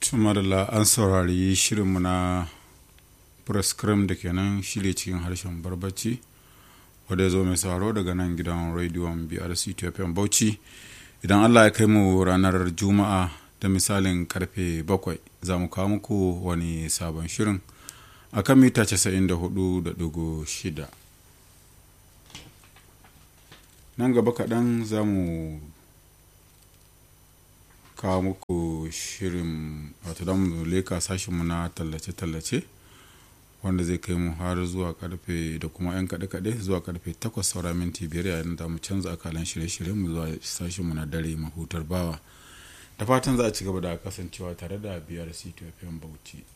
tumarla an saurari shirinmu na prescrim da kenan shirye cikin harshen barbaci wadda ya zo mai sauraro daga nan gidan rediyon brc ethiopian bauchi idan allah ya kai mu ranar juma'a da misalin karfe bakwai za mu kawo muku wani sabon shirin a kan mita 94.6 nan gaba kaɗan za mu kawo muku shirin wato da mu leka sashenmu na tallace-tallace wanda zai kai mu har zuwa karfe da kuma 'yan kaɗe-kaɗe zuwa karfe 8 saura minti biyar yayin da mu canza akalan shirye-shiryen mu zuwa sashenmu na dare mahutar bawa da fatan za a ci gaba da kasancewa tare da biyar ctfm bauchi